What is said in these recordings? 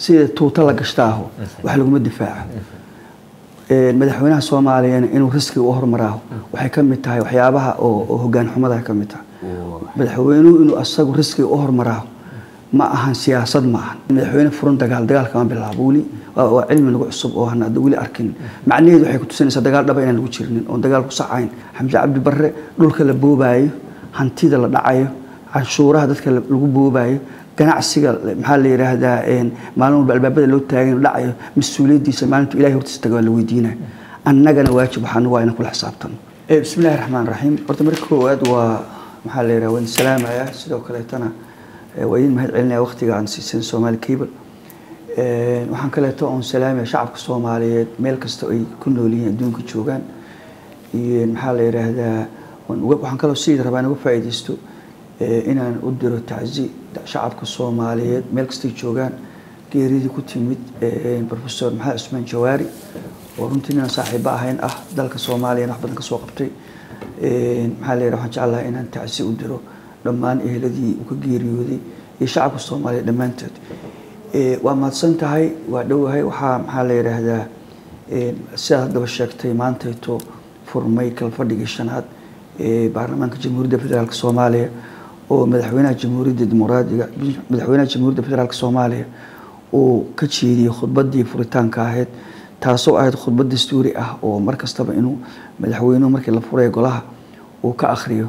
sida tuuta la gashtaaho wax laguma difaaco madaxweynaha soomaaliyana inuu riskiga u hormaraaho waxay ka mid tahay waxyaabaha oo hogaan xumada ka mid tahay madaxweynuhu inuu asagu riskiga u hormaraaho ma ahan siyaasad ma ahan madaxweyne furan dagaal dagaal kama bilaabo weli waa cilmi nagu cusub oo hana weli arkin macnaheedu waxay ku tusinaysaa dagaal dhaba inaan lagu jirinin oon dagaal ku sacayn xamse cabdi barre dhulka la boobaayo hantida la dhacayo canshuuraha dadka lagu boobaayo ganacsiga maxaa la yidhaahdaa maalin walba albaabada loo taagan dhacayo mas-uuliyaddiisa maalintu ilahay hortiisa taga waa la weydiinaya annagana waajib waxaanu waa inaan kula xisaabtano bismillahi raxmaan raxiim horta marka koowaad waa maxaa la yidhaha waan salaamayaa sidoo kaleetana waa idin mahad celinaya waqtiga aan siiseen soomaali cable waxaan kaleeto oon salaamaya shacabka soomaaliyeed meel kasta ay ku nool yihiin adduunka joogaan iyo maxaa la yidhaahdaa waxaan kaloo sidii rabaa inaga faa'iidaysto inaan u diro tacsi shacabka soomaaliyeed meel kastay joogaan geeridii ku timid professor maxamed cusmaan jawaari oo runtii ninaan saaxiibo ahayn ah dalka soomaaliyana wax badan ka soo qabtay maxaa la yidhaha waxaan jeclahay inaan tacsi u diro dhammaan eheladii uu ka geeriyooday iyo shacabka soomaaliyeed dhammaantood waa mahadsan tahay waa dhowahay waxaa maxaa la yidhaahdaa sidaad haddaba sheegtay maantayto furmay kalfadhigii shanaad ee baarlamaanka jamhuuriyadda federaalk soomaaliya oo madaxweynaha jamhuuriyadda dimuqraadiga madaxweynaha jamhuuriyadda federaalk soomaaliya uu ka jeediyey khudbaddii furitaanka ahayd taasoo ahayd khudbad dastuuri ah oo mar kastaba inuu madaxweynuhu markii la furay golaha uu ka akhriyo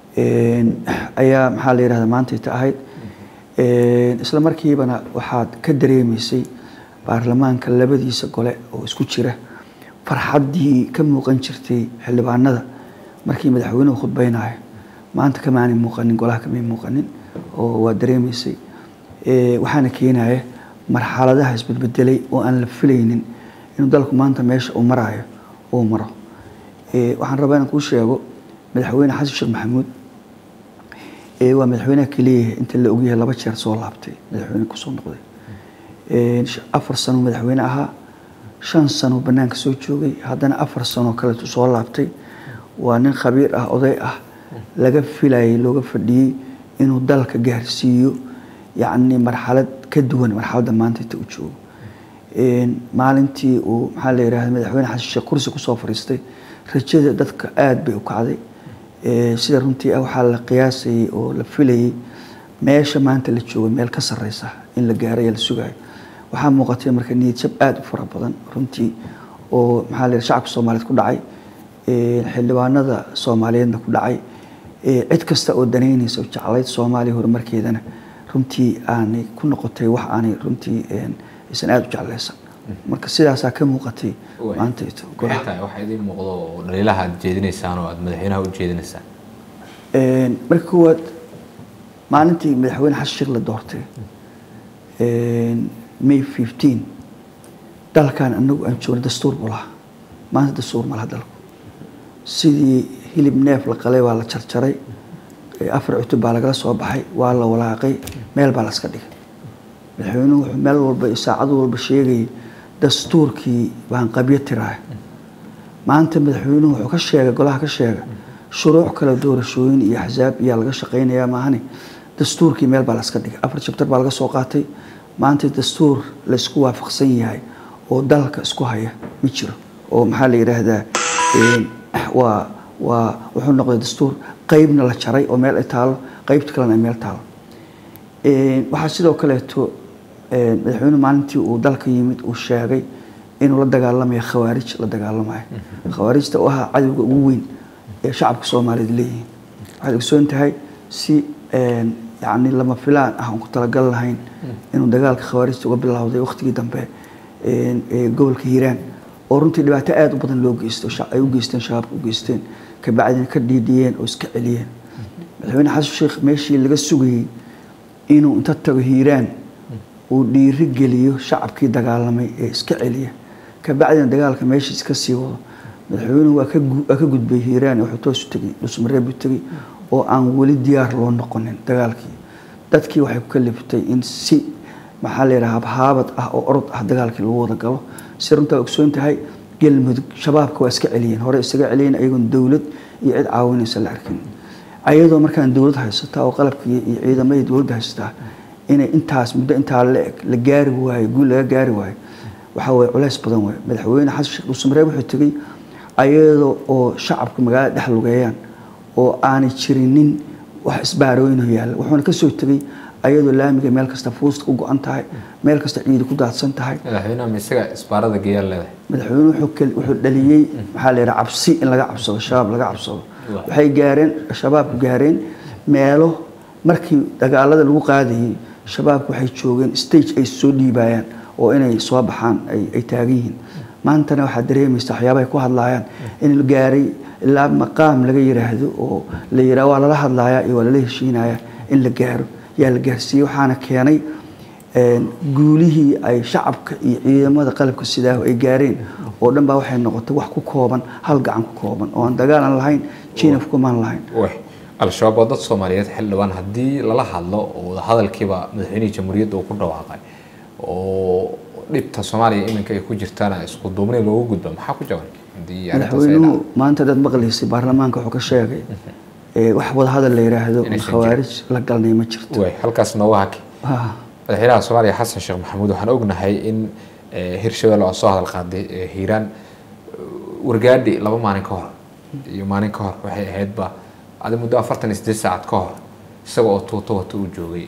ayaa maxaa la yidhahda maantayta ahayd isla markiibana waxaad ka dareemaysay baarlamaanka labadiisa gole oo isku jira farxaddii ka muuqan jirtay xildhibaanada markii madaxweynuhu khudbaynayo maanta kamaanay muuqanin golaha kamay muuqanin oo waa dareemaysay waxaana keenaya marxaladaha isbedbedelay oo aan la filaynin inuu dalku maanta meesha uu maraayo uu maro waxaan rabaa inaan kuu sheego madaxweyne xasan sheekh maxamuud waa madaxweynaha keliya inta la ogyahay laba jeer soo laabtay madaxweyne kusoo noqday afar sano madaxweyne ahaa shan sano banaanka soo joogay haddana afar sano kaleetu soo laabtay waa nin khabiir ah oday ah laga filayay looga fadhiyey inuu dalka gaarsiiyo yacni marxalad ka duwan marxaladda maanta inta u joogo maalintii uu maxaa la yidhahda madaxweyne xasan sheekh kursi kusoo fadhiistay rajada dadka aada bay u kacday sida runtii ah waxaa la qiyaasayay oo la filayay meesha maanta la joogo meel ka sarreysa in la gaarayo la sugayo waxaa muuqatay marka niyadjab aada u fara badan runtii oo maxaa la yidhaha shacabka soomaaliyeed ku dhacay xildhibaanada soomaaliyeedna ku dhacay cid kasta oo danaynaysa oo jeclayd soomaaliya horumarkeedana runtii aanay ku noqotay wax aanay runtii aysan aada u jeclaysan marka sidaasaa ka muuqatay maantayto waxaa idiin muuqdo oo dhaliilaha aad jeedinaysaan oo aad madaxweynaha u jeedinaysaan marka koowaad maalintii madaxweyne xasan sheekh la doortay may fifteen dalkan anagu aan joogna dastuur buu lahaa maanta dastuur ma laha dalku sidii hilib neef la qalay waa la jarjaray afar cutub baa lagala soo baxay waa la walaaqay meel baa la iska dhigay madaxweynuhu wuxuu meel walba saacad walba sheegayay dastuurkii baan qabyo tiraay maanta madaxweynuhu wuxuu ka sheegay golaha ka sheega shuruuc kale doorashooyin iyo axsaab iyaa laga shaqaynayaa maahane dastuurkii meel baa la iska dhigay afar jabtar baa laga soo qaatay maanta dastuur laysku waafaqsan yahay oo dalka isku haya ma jiro oo maxaa la yidhaahdaa waa waa wuxuu noqday dastuur qeybna la jaray oo meel ay taalo qeybta kalena ay meel taalo waxaa sidoo kaleeto madaxweynuhu maalintii uu dalka yimid uu sheegay inuu la dagaalamayo khawaarij la dagaalamayo khawaarijta oo ahaa cadowga ugu weyn ee shacabka soomaaliyeed leeyihiin waxaad ogsoon tahay si yacni lama filaan ah oon ku talagal lahayn inuu dagaalka khawaarijta uga bilowday waqtigii dambe ee gobolka hiiraan oo runtii dhibaato aada u badan loo geysto ay u geysteen shabaabka u geysteen kabacdina ka dhiidhiyeen oo iska celiyeen madaxweyne xasan sheekh meeshii laga sugayey inuu inta tago hiiraan uu dhiiri geliyo shacabkii dagaalamay ee iska celiya kabacdina dagaalka meesha iska sii wado madaxweynuhu waa ka gudbay hiiraan wuxuu toosu tegey dhusmareeb u tegey oo aan weli diyaar loo noqonin dagaalkii dadkii waxay ku kaliftay in si maxaa la yidhaha habhaabad ah oo orod ah dagaalkii lagu wada galo si runtaa ogsoon tahay galmudug shabaabka waa iska celiyeen hore isaga celiyeen ayagoon dowlad iyo cid caawinaysa la arkin ayadoo markaan dowlad haysataa oo qalabkii iyo ciidamadii dowladda haysataa inay intaas muddo intaa la-eg la gaari waayo guul laga gaari waayo waxaa waye culays badan waay madaxweyne xasan sheekh dhuusamareeb wuxuu tegey ayadoo oo shacabka magaalada dhex lugeeyaan oo aanay jirinin wax isbaarooyinoo yaalla wuxuuna kasoo tegey ayadoo laamiga meel kasta fuusta u go-an tahay meel kasta ciidi ku daadsan tahay madaxweynaha ma isaga isbaarada geeyaan leedahay madaxweyne wuxuu dhaliyey maxaa la yidhaha cabsi in laga cabsado shabaab laga cabsado waxay gaareen shabaabku gaareen meelo markii dagaalada lagu qaadayay shabaabku waxay joogeen stage ay soo dhiibayaan oo inay soo baxaan ay taagan yihiin maantana waxaad dareemaysa waxyaabahay ku hadlaayaan in la gaaray ilaa maqaam laga yiraahdo oo la yiraha waa lala hadlayaa iyo waa lala heshiinayaa in la gaaro yaa la gaarsiiyey waxaana keenay guulihii ay shacabka iyo ciidamada qalabka sidaa ay gaareen oo dhan baa waxay noqotay wax ku kooban hal gacan ku kooban oo aan dagaalan lahayn jinaf kumaan lahayn al-shabaab waa dad soomaaliyeed xildhibaan haddii lala hadlo oo wadahadalkiiba madaxweynihii jamhuuriyadda uu ku dhawaaqay oo dhibta soomaaliya iminka ay ku jirtaana isku duubni loogu gudba maxaa ku jaban madaxweynuhu maanta dad maqlaysay baarlamaanka wuxuu ka sheegay wax wadahadal la yiraahdo khawaarij la galnay ma jirto halkaas nooga haki madaxweynaha soomaaliya xasan sheekh maxamuud waxaan ognahay in hirshabelle oo soo hadal qaaday hiiraan wargaadhi laba maalin ka hor iyo maalin ka hor waxay ahaydba adi muddo afartan iyo sideed saacad ka hor isaga oo tuuto wata uu joogay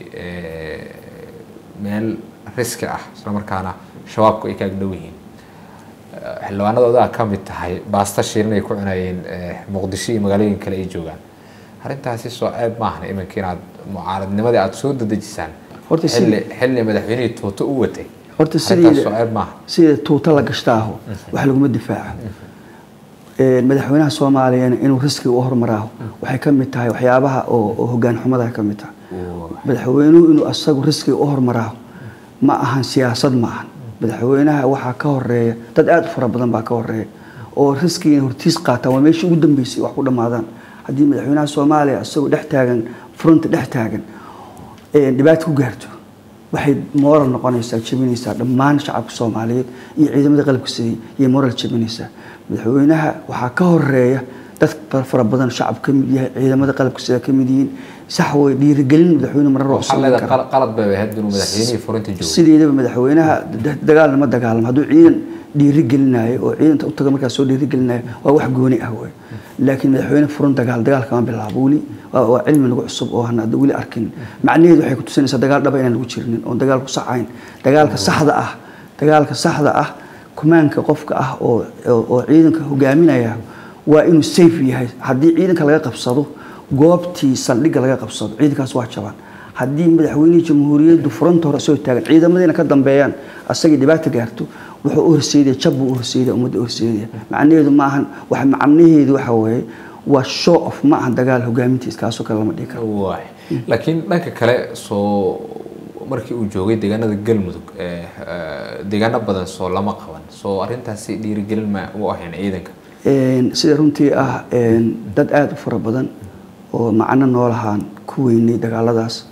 meel riski ah isla markaana shabaabku ay kaag dhow yihiin xildhibaanadooda ka mid tahay baasta shiirin ay ku cunayeen muqdisho iyo magaalooyin kale ay joogaan arrintaasi soo ceeb maahna iminka inaad mucaaradnimadii aada soo dadejisaan xilli xilli madaxweynihii tuuto u watay horta soo ceeb maaha sida tuuto la gashtaaho wax laguma difaaco madaxweynaha soomaaliyana inuu riskiga u hormaraaho waxay ka mid tahay waxyaabaha oo hogaan xumada ka mid tahay madaxweynuhu inuu asagu riskiga u hormaraaho ma ahan siyaasad ma ahan madaxweynaha waxaa ka horeeya dad aada u fara badan baa ka horeeya oo riskiga hortiis qaataan waa meeshii ugu dambeysay wax ku dhammaadaan haddii madaxweynaha soomaaliya isagoo dhex taagan fronta dhex taagan dhibaato ku gaarto waxay moral noqonaysaa jebinaysaa dhammaan shacabka soomaaliyeed iyo ciidamada qalabka sidii iyo moral jebinaysaa madaxweynaha waxaa ka horeeya dad fara badan shacab ka mid yahay ciidamada qalabka sida ka mid yihiin sax way dhiirigelin madaxweyne marar oo waxaa leedahay qalad bay ahayd inuu madaxweynihii furinta joogo sideedaba madaxweynaha dagaalna ma dagaalamo hadduu ciidan dhiirigelinayo oo ciidanta u taga markaas soo dhiirigelinayo waa wax gooni ah wey laakiin madaxweyne furan dagaal dagaal kama bilaabo weli waa cilmi nagu cusub oo hana weli arkin macnaheedu waxay ku tusinaysaa dagaal dhaba inaan lagu jirinin oon dagaal ku saxayn dagaalka saxda ah dagaalka saxda ah kumaanka qofka ah oo oo ciidanka hogaaminaya waa inuu safe yahay haddii ciidanka laga qabsado goobtii saldhigga laga qabsado ciidankaas waa jabaan haddii madaxweynihii jamhuuriyaddu furanta hore soo taagan ciidamadiina ka dambeeyaan asagii dhibaata gaarto wuxuu u horseedaya jab buu u horseedaya ummadda u horseedaya macnaheedu ma ahan wax macnaheedu waxa weeye waa show of ma ahan dagaal hogaamintiis kaasoo kale lama dhihi karo waay laakiin dhanka kale soo markii uu joogay deegaanada galmudug deegaano badan soo lama qaban soo arrintaasi dhiirigelin ma u ahayn ciidanka sida runtii ah dad aada u fara badan oo macno noolahaan ku weynay dagaaladaas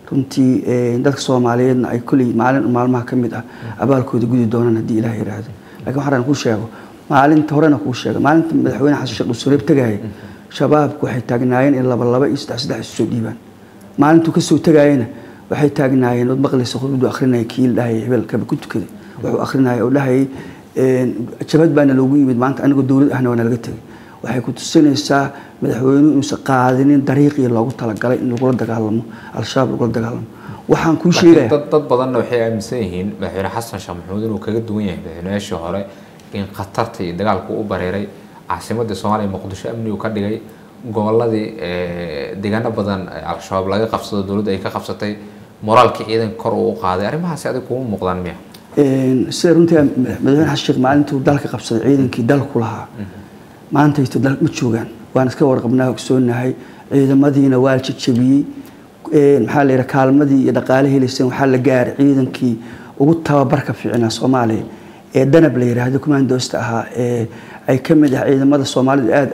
runtii dadka soomaaliyeedna ay kolley maalin maalmaha ka mid ah abaalkooda gudi doonaan haddii ilaah yidhaahdo lakiin waxaan kuu sheego maalinta horena kuu sheega maalinta madaxweyne xasan sheekh dhusureeb tagaaya shabaabku waxay taagnaayeen in laba laba iyo saddex saddex isu soo dhiibaan maalintuu kasoo tagaayena waxay taagnaayeen ood maqlaysa khudbadu akrinaya kii la dhahayay hebel kaba ku tukaday wuxuu akrinaya oo dhahayay jabad baana loogu yimid maanta anigoo dowlad ahna waa nalaga tegay waxay ku tusinaysaa madaxweynuhu inuusan qaadinin dariiqii loogu talagalay in lagula dagaalamo al-shabaab lagula dagaalamo waxaan kuu sheegaya dad dad badanna waxay aaminsan yihiin madaxweyne xasan sheekh maxamuud inuu kaga duwan yahay madaxweynayaashii hore in khatarta iyo dagaalku u bareeray caasimadda soomaaliya muqdisho amni uu ka dhigay goboladii deegaano badan al-shabaab laga qabsado dowladda ay ka qabsatay moraalkii ciidanka kor uu u qaaday arrimahaasi adig kuma muuqdaan miya sida runtii madaxweyne xasan sheekh maalintuu dalka qabsaday ciidankii dalku lahaa maantayto dal ma joogaan waan iska warqabnaa ogsoonahay ciidamadiina waa la jajabiyey maxaa la yidhaha kaalmadii iyo dhaqaale helayseen waxaa la gaaray ciidankii ugu tababarka fiicnaa soomaaliya ee danab la yidhaahdo commandoosta ahaa ee ay ka mid ah ciidamada soomaalida aada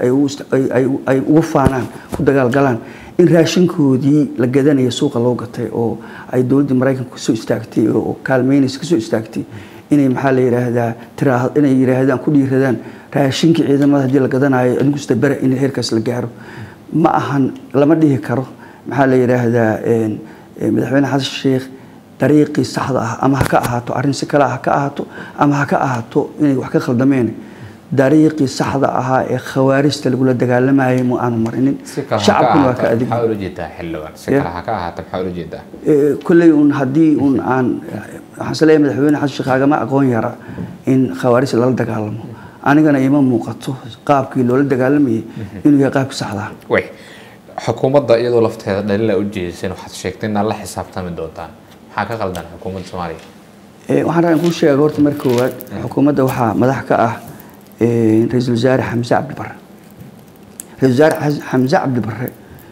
ay ugu faanaan ku dagaalgalaan in raashinkoodii la gadanayo suuqa loo gatay oo ay dowladdii maraykanka kasoo istaagtay oo kaalmeynaysa kasoo istaagtay inay maxaa la yidhaahdaa tiraa inay yidhaahdaan ku dhiiradaan raashinkii ciidamada haddii la gadanayo adinkusta bere in heerkaas la gaaro ma ahan lama dhihi karo maxaa la yidhaahdaa madaxweyne xasan sheekh dariiqii saxda ah ama ha ka ahaato arrin si kale ha ka ahaato ama ha ka ahaato inay wax ka khaldameen dariiqii saxda ahaa ee khawaarijta lagula dagaalamayay ma aanu marinin si kale ha ka shacabkuna waa ka ahaato adig maxaa ula jeedaa xildhibaan si Yeah. kale ha ka ahaato maxaa ula jeedaa Eh, kolley un haddii un aan waxaan isleeyahay madaxweyne xasan sheekh agama aqoon yara in khawaarij lala dagaalamo anigana ima muuqato qaabkii loola dagaalamayay inuu yahay qaabkii saxda ah way xukuumadda iyadoo lafteeda dhalila u jeediseen waxaad sheegtay inaad la xisaabtami doontaan maxaa ka qaldan xukuumadda soomaaliya Eh, waxaan rabaa in kuu sheega horta marka koowaad xukuumadda waxaa madax ka ah eh, ra-iisul wasaare xamse cabdi barre ra-iisul wasaare Xas- xamse cabdi barre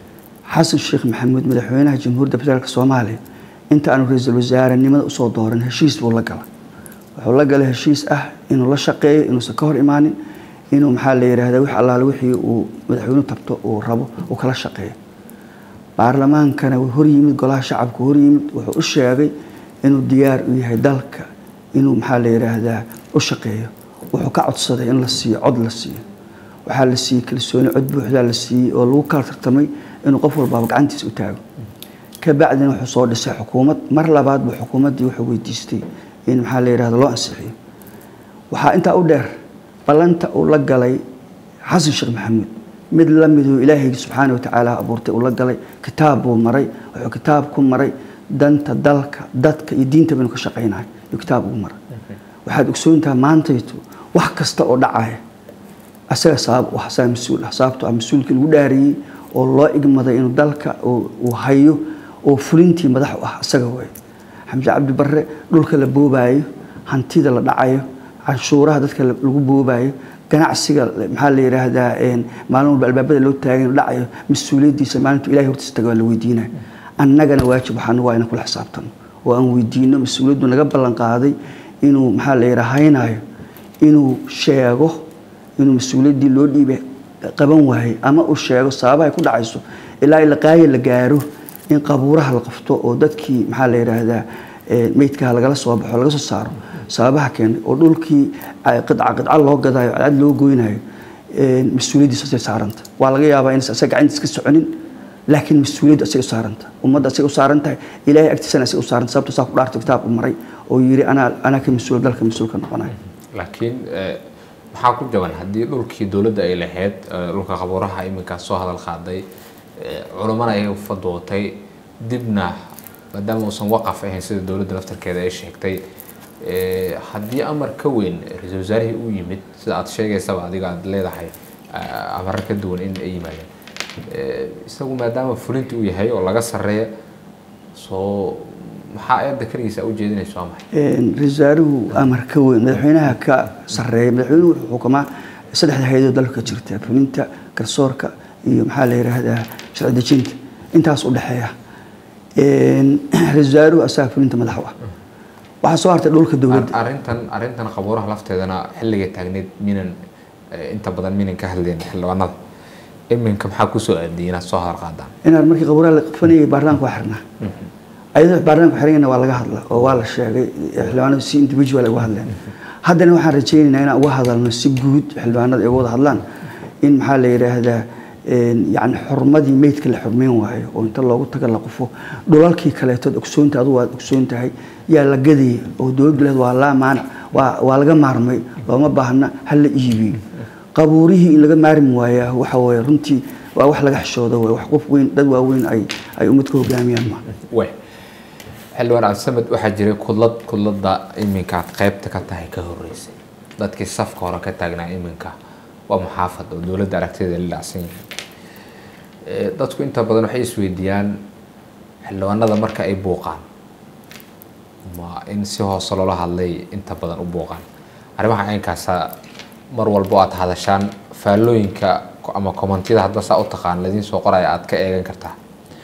xasan sheekh maxamuud madaxweynaha jamhuuriyadda federaalk soomaaliya inta aanu ra-iisul wasaarenimada usoo dooran heshiis buu la galay wuxuu la galay heshiis ah inuu la shaqeeyo inuusan ka hor imaanin inuu maxaa la yidhaahdaa wix allaale wixii uu madaxweynuhu tabto uu rabo uu kala shaqeeyo baarlamaankana wuu hor yimid golaha shacabka hor yimid wuxuu u sheegay inuu diyaar u yahay dalka inuu maxaa la yidhaahdaa u shaqeeyo wuxuu ka codsaday in la siiyo cod la siiyo waxaa la siiyey kalsooni cod buuxdaa la siiyey oo lagu kala tartamay inuu qof walbaaba gacantiisa u taago kabacdina wuxuu soo dhisay xukuumad mar labaad buu xukuumaddii wuxuu weydiistay in maxaa la yidhahda loo ansixiyo waxaa intaa u dheer ballanta uu la galay xasan sheekh maxamuud mid la miduu ilaahaygi subxaana watacaala abuurtay uu la galay kitaab buu maray wuxuu kitaab ku maray danta dalka dadka iyo diintaba inuu ka shaqaynayo iyo kitaab ugu maray waxaad ogsoontaha maantaytu wax kasta oo dhacaya asaga sabab u ah asaga mas-uul ah sababto ah mas-uulkii lagu dhaariyey oo loo igmaday inuu dalka uu uu hayo oo fulintii madax u ah asaga way xamse cabdi barre dhulka la boobaayo hantida la dhacayo canshuuraha dadka la- lagu boobaayo ganacsiga maxaa la yidhaahdaa een, maalin walba albaabada loo taagay inuu dhacayo mas-uuliyaddiisa maalintu ilahay hortiisa taga waa la weydiinaya annagana waajib waxaanu waa inaan kula xisaabtano oo aan weydiino mas-uuliyaddu naga ballan qaaday inuu maxaa la yidhaha haynayo inuu sheego inuu mas-uuliyaddii loo dhiibay qaban waayey ama uu sheego sababahay ku dhacayso ilaa ilaqaayo la gaaro in qabuuraha la qabto oo dadkii maxaa la yidhaahdaa eh, meydkaha lagala soo baxo laga soo saaro sababaha keenay oo dhulkii ay qidca qidca loo gadaayo cadcad loo goynayo eh, mas-uuliyaddiisa asay saaranta waa laga yaabaa inaysan asaga gacantiis ka soconin laakiin mas-uuliyaddu asay u saaranta ummadda asay u saaran tahay ilaahay agtiisana asay u saaranta sababto saa ku dhaarto kitaab u maray oo yidhi anaa anaa ka mas-uul dalka mas-uul ka noqonayo laakiin eh, maxaa ku jaban haddii dhulkii dowladda ay lahayd eh, dhulka qabuuraha iminkaa soo hadal qaaday eh, culummana ay fadootay dibna maadaama uusan waqaf ahayn sida dowladda laftarkeeda ay sheegtay eh, haddii amar ka weyn ra-iisul wasaarihii u yimid sida aad sheegaysaba adiga aad leedahay eh, amaro ka duwan in ay yimaadeen Eh, isagu maadaama fulinti uu yahay oo laga sarreeya soo maxaa eedda keligiisa u jeedinayso waa maxay ra-iisul wasaaruhu amar ka weyn madaxweynaha ka sareeya madaxweynuhu wuxuu xukumaa saddexda hay-adoo dalka jirta fulinta garsoorka iyo maxaa la yidhaahdaa sharci dejinta intaas u dhexeeya ra-iisul wasaaruhu asaga fulinta madax u ah waxaa soo hartay dhulka dowladda arrintan arrintan qabuuraha lafteedana xilliga taagneed minan eh, inta badan minan ka hadleen xildhibaanada iminka maxaa kusoo aadiyay inaad soo hadal qaadaan inaan markii qabuuraha la qafanayay baarlamaanka waa xirnaa ayadoo baarlamaanka xirayna waa laga hadla oo waa la sheegay xildhibaanadu si individual ay uga hadleen haddana waxaan rajaynaynaa inaan uga hadalno si guud xildhibaanada ay uga wada hadlaan in maxaa la yidhaahdaa yani xurmadii meydka la xurmeyn waayo oo inta loogu taga la qufo dhulalkii kaleetood ogsoonta adugu waad ogsoon tahay yaa la gadaya oo dowladdu lehed waa laa maanac waa waa laga maarmay looma baahna ha la iibiyo qabuurihii in laga maarmi waayaa waxa weeye runtii waa wax laga xishoodo wey wax qof weyn dad waaweyn ay ay ummad ka hogaamiyaan ma way xildhibaan cabdisamed waxaa jiray kudlad kudladda iminkaad qaybta ka tahay ka horeysay dadkii safka hore ka taagnaa iminka waa muxaafad oo dowladda aragtida la dhacsan yahay Eh, dadku inta badan waxay isweydiiyaan xildhibaanada marka ay buuqaan ma in si hoose loola hadlay inta badan u buuqaan arrimaha caynkaasa mar walbo aad hadashaan faallooyinka ama kommentiyada hadba saa u taqaan ladiin soo qoraya aad ka eegan kartaa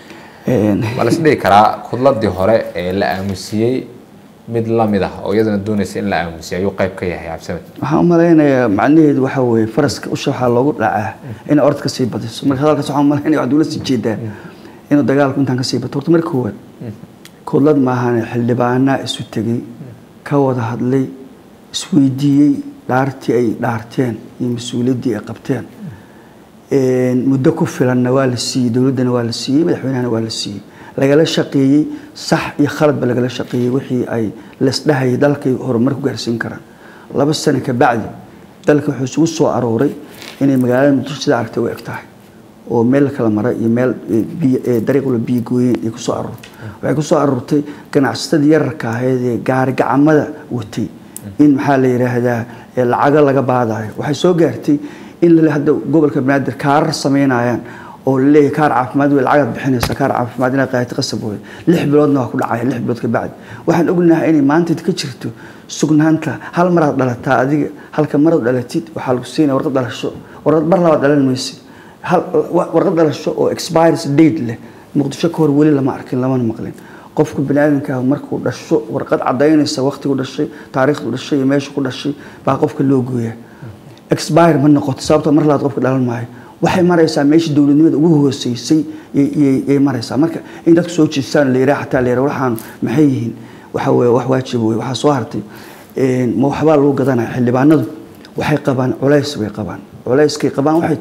ma la isdhihi karaa kudladii hore ee la aamusiyey mid lamid ah oo iyadana doonaysa in la aamusiyo ayuu qayb ka yahay cabdisamed waxaan u malaynayaa macnaheedu waxa weeye faraska usha waxaa loogu dhacaa inay orod kasii badiso marka hadalkaas waxaan u malaynaya waxaad ula sii jeedaa inuu dagaalku intaan kasii bato horta marka koowaad kudlad maahane xildhibaanaa isu tegey ka wada hadlay isweydiiyey dhaartii ay dhaarteen iyo mas-uuliyaddii ay qabteen muddo ku filanna waa la siiyey dowladdana waa la siiyey madaxweynahana waa la siiyey lagala shaqeeyey sax iyo khaladba lagala shaqeeyey wixii ay lasdhahayay dalkay horumar ku gaarsiin karaan laba sano ka bacdi dalka wuxuu isugu soo arooray inay magaalada muqdisho sida aragtay u eg tahay oo meel la kala mara iyo meel dariiqula biyo gooyeen ay kusoo aroortay waxay kusoo aroortay ganacsatadii yararka ahayd ee gaari gacamada watay in maxaa la yidhaahdaa lacago laga baadayo waxay soo gaartay in lale hadda gobolka banaadir kaarar samaynayaan oo laleeyahay kaar caafimaad wey lacagaad bixinaysa kaar caafimaad inaad qaadato qasab wey lix biloodna waa ku dhacaya lix bilood ka bacdi waxaan ognahay inay maanta ka jirto sugnaanta hal maraad dhalataa adiga halka maraad dhalatid waxaa lagu siinaya warqad dhalasho warqad mar labaad dhalan maysid warqad dhalasho oo expires date leh muqdisho ka hor weli lama arkin lamana maqlin qofku baniaadanka markuu dhasho warqad cadaynaysa waqtigu dhashay taariikhdu dhashay iyo meesha ku dhashay baa qofka loo gooyaa expire ma noqoto sababtoo mar labaad qofka dhalan maayo waxay maraysaa meeshii dowladnimada ugu hooseysay yay maraysaa marka in dadku soo jeestaan la yiraha xataa la yiraha waxaan maxay yihiin waxa weeye wax waajib wey waxaa soo hartay ma waxbaa lagu gadanaya xildhibaanadu waxay qabaan culays bay qabaan culayskay qabaan waxay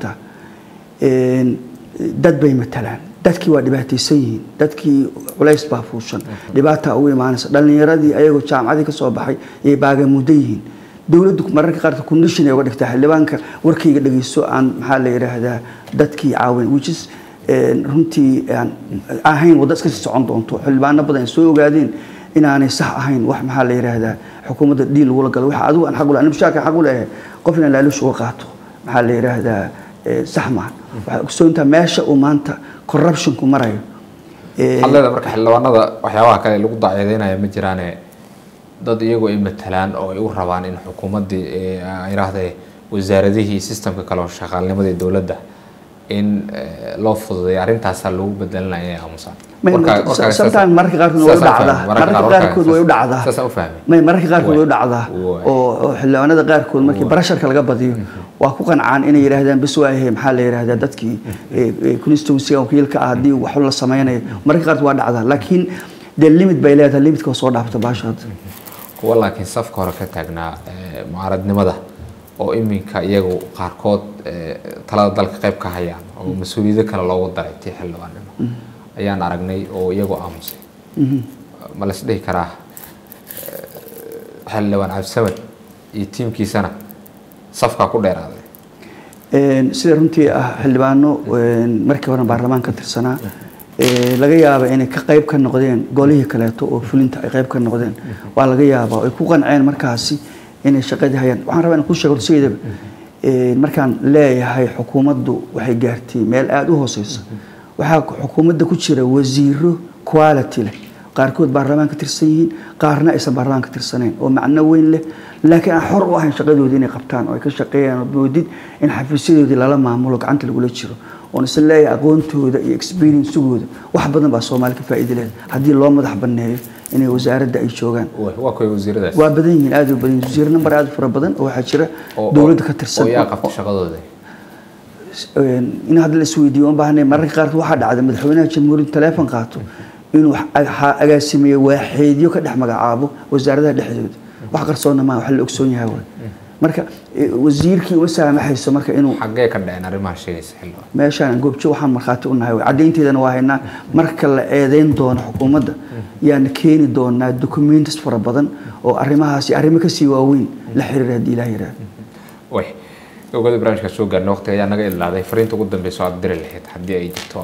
tahay dad bay matalaan dadkii waa dhibaataysan yihiin dadkii culays baa fuushan dhibaataa ugu imaanaysa dhallinyaradii ayagoo jaamacadii ka soo baxay yay baagamudo yihiin dowladdu mararka qaarka condition ay uga dhigtaa xildhibaanka warkayga dhegeyso aan maxaa la yidhaahdaa dadkii caawin which is runtii aan ahayn waddo iska sii socon doonto xildhibaano badan ay soo ogaadeen inaanay sax ahayn wax maxaa la yidhaahdaa xukuumadda dhiil lagula galo waxa adigu aan xaq u lehay mushaarka xaq u leeyahay qof inaan laaluush uga qaato maxaa la yidhaahdaa sax maaha waxay ogsoontaa meesha uu maanta corruptionku marayo hadleeda marka xildhibaanada waxyaabaha kale lagu dacyadeynaya ma jiraane dad iyagu ay matalaan oo ay u rabaan in xukuumaddii yidhaahdee wasaaradihii systemka kale oo shaqaalnimadii dowladda in loo fududeeyo arrintaasaa lagu bedelinaya inay aamusaan sometimes mararka qaarkood way u dhacdaa mararka qaarkood way u dhacdaa saasaan u fahmay may mararka qaarkood way u dhacdaa oo xildhibaanada qaarkood markii barasharka laga badiyo waa ku qancaan inay yidhaahdaan bas waayahay maxaa la yidhahdaa dadkii constituency wakiilka ah haddii wax la sameynayo mararka qaarkood waa dhacdaa laakiin dee limit bay leedahay limitka soo dhaafta baasha hadda kuwa laakiin safka hore ka taagnaa mucaaradnimada oo iminka iyagu qaarkood talada dalka qayb ka hayaan oo mas-uuliyado kale loogu daray tii xildhibaannimo ayaan aragnay oo iyagu aamusay ma la isdhihi karaa xildhibaan cabdisamad iyo tiimkiisana safkaa ku dheeraaday sida runtii ah xildhibaano markii hore baarlamaan ka tirsanaa laga yaaba inay ka qayb ka noqdeen golihii kaleeto oo fulinta ay qayb ka noqdeen waa laga yaabaa ay ku qanceen markaasi inay shaqadii hayaan waxaan rabaa inaan ku sheego sideedaba markaan leeyahay xukuumaddu waxay gaartay meel aada u hooseysa waxaa xukuumadda ku jira wasiiro quality leh qaarkood baarlamaan ka tirsan yihiin qaarna aysan baarlamaan ka tirsanayn oo macno weyn leh laakiin aan xor u ahayn shaqadoodii inay qabtaan oo ay ka shaqeeyaan oo moodid in xafiisyadoodii lala maamulo gacanta lagula jiro oon isla leeyahay aqoontooda iyo experiencegooda wax badan baa soomaali ka faa'iida leh haddii loo madax banneeyo inay wasaaradda ay joogaan waa kuwa wasiiradaas waa badan yihiin aad u badan yihiin wasiir number aad u fara badan oo waxaa jira dowladda ka tirsan oo yaa qabta shaqadooda in hadda la isweydiiyo u baahnay mararka qaarkood waxaa dhacda madaxweynaha jamhuuriyadda teleefon qaato inuu agaasimeeyo waaxeedyo ka dhex magacaabo wasaaradaha dhexdooda wax qarsoonna maa wax la ogsoon yahay waay marka wasiirkii uma saamaxayso marka inuu xaggee ka dhaceen arrimaha sheegaysa xildhibaan meeshaan goobjo waxaan markhaati u nahay caddaynteedana waa haynaa marka la eedeyn doono xukuumadda yaana keeni doonaa documents fara badan oo arrimahaasi arrimo kasii waaweyn la xiriira haddii ilaah yidhaahdo way gobgada barnaamijka soo gaarna waqtiga ayaa naga ilaaday fariinta ugu dambeysa aad diri lahayd haddii ay jirto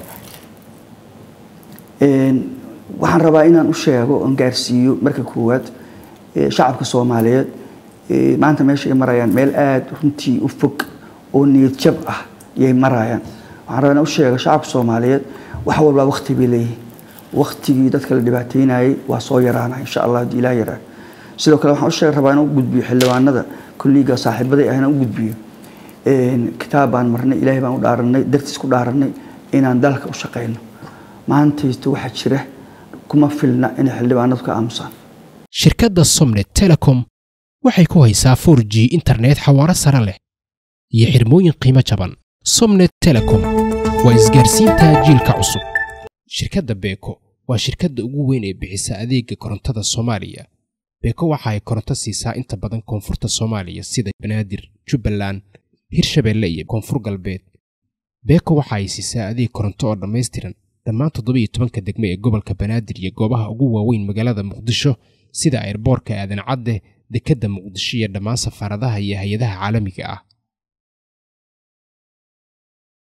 waxaan rabaa inaan u sheego oon gaarsiiyo marka koowaad shacabka soomaaliyeed maanta meesha ay marayaan meel aada runtii u fog oo niyad jab ah yay marayaan waxaan rabaa inaan u sheego shacabka soomaaliyeed wax walbaa waqti bay leeyihiin waqtigii dadka la dhibaateynayay waa soo yaraana insha allah haddii ilaah yaraa sidoo kale waxaan u sheeg rabaa inaan u gudbiyo xildhibaanada kulliga saaxiibaday ah inaan u gudbiyo kitaab baan marnay ilaahay baan u dhaaranay dartiis ku dhaaranay inaan dalka u shaqayno maantaysta waxaa jira kuma filna inay xildhibaanadu ka aamusaan shirkadda somnet telecom waxay ku haysaa 4 g internet xawaaro sare leh iyo xirmooyin qiimo jaban somnet telecom waa isgaarsiinta jiilka cusub shirkadda beeko waa shirkadda ugu weyn ee bixisa adeega korontada soomaaliya beeko waxa ay koronto siisaa inta badan koonfurta soomaaliya sida banaadir jubbaland hirshabeelle iyo koonfur galbeed beeko waxa ay siisaa adeeg koronto oo dhammaystiran dhammaan toddobiiyo tobanka degme ee gobolka banaadir iyo goobaha ugu waaweyn magaalada muqdisho sida airboorka aadan cadde dekedda muqdisho iyo dhammaan safaaradaha iyo hay-adaha caalamiga ah